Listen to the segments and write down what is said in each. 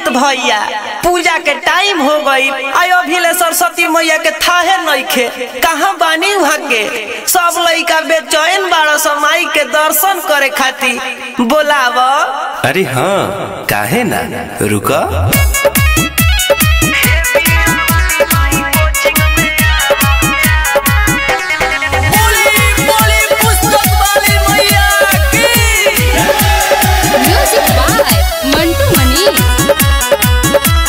भैया पूजा के टाइम हो गई आयो अभिले सरस्वती मैया के थाहे नइखे कहाँ बानी वहाँ के सब लइका बेचैन बाड़ समाई के दर्शन करे खातिर बोलाव अरे हाँ काहे ना रुका म्यूजिक बाय मंटू मनी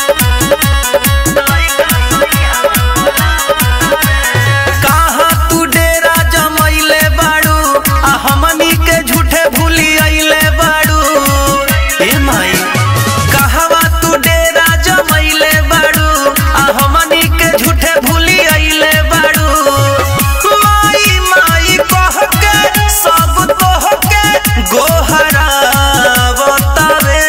कहाँ तू डेरा जमैले बाड़ू आ हमनी के झूठे भूली अइले बाड़ू ए माई कहवा तू डेरा जमैले बाड़ू आ हमनी के झूठे भूली अइले बाड़ू माई माई कह के सब तोह के गोहरा बतावे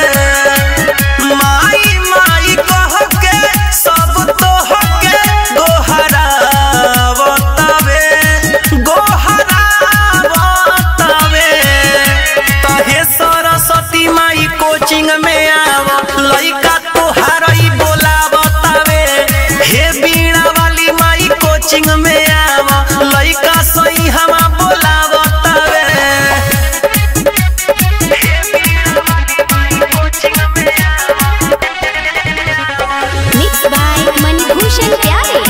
माई माई कह के सब तोह के गोहरा बतावे गोहरा बतावे तहे सरस्वती माई कोचिंग में आव लइका तोहार ई बोला बतावे हे बीणा वाली माई कोचिंग में आव लइका सही हमा बोला बतावे मिक्स बाय मणिभूषण प्यारे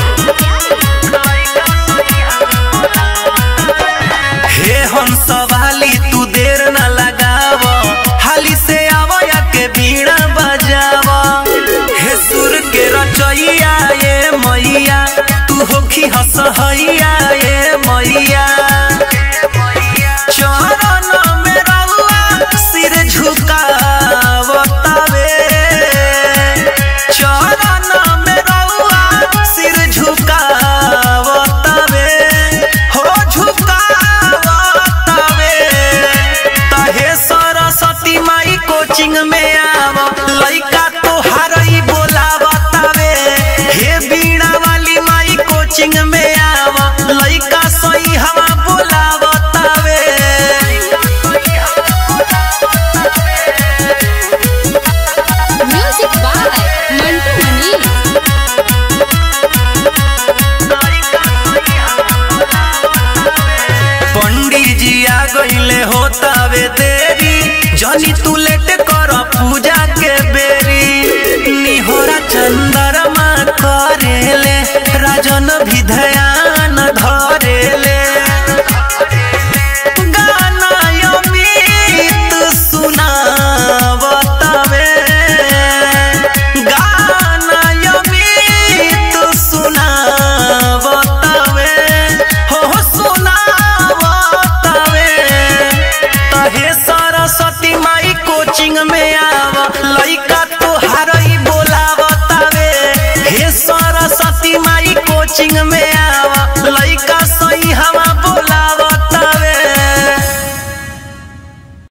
हे हम सवाली तू देर न लगाव हाली से आवया के बीड़ा बजाव हे सुर के रचैया ये मैया तू होखी हसहैया ये मैया चरण में रउआ सिर झुकावतावे चरण में रउआ सिर झुकावतावे हो झुकावतावे तहे सरस्वती माई कोचिंग में आव लइका तोहार ई बोलावतावे हे बीणा वाली माई कोचिंग में आव लइका सही हवा बोलावतावे म्यूजिक बाय मंटू मनी पंडित जी आ गईले होतावे देरी जनी तू लेट कर पूजा के बेरी निहोरा चंद्रमा करेले राजन भी ध्यान धरेले गाना अमित सुनावतावे गाना अमित सुनावतावे हो हो सुनावतावे तहे सरस्वती माई कोचिंग में आव लइका तोहार ई बोलावतावे हे सरस्वती माई कोचिंग में